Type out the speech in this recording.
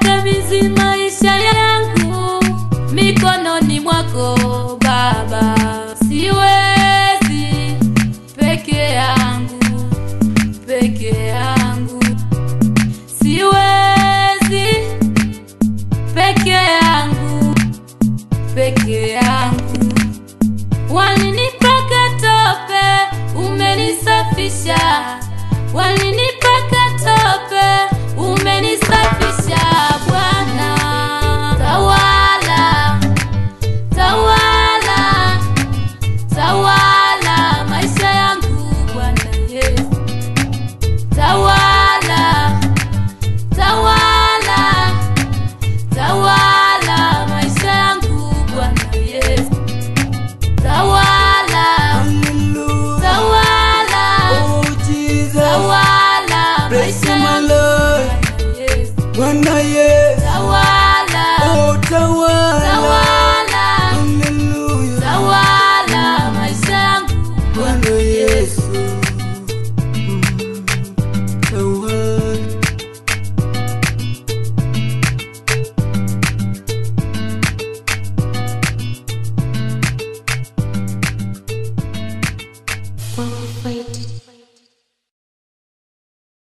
Nikabidhi maisha yangu mikononi mwako Baba, siwezi peke yangu, peke yangu, siwezi peke yangu, peke yangu. Walinipaka tope, umenisafisha. Walinipaka tope, umenisafisha. Bwana tawala, tawala, tawala maisha yangu Bwana Yesu, tawala, tawala, tawala maisha yangu Bwana Yesu, tawala, Hallelujah. tawala, Oh, Jesus. tawala Bless maisha you, my yangu Lord. Bwana Yesu. Bwana Yesu.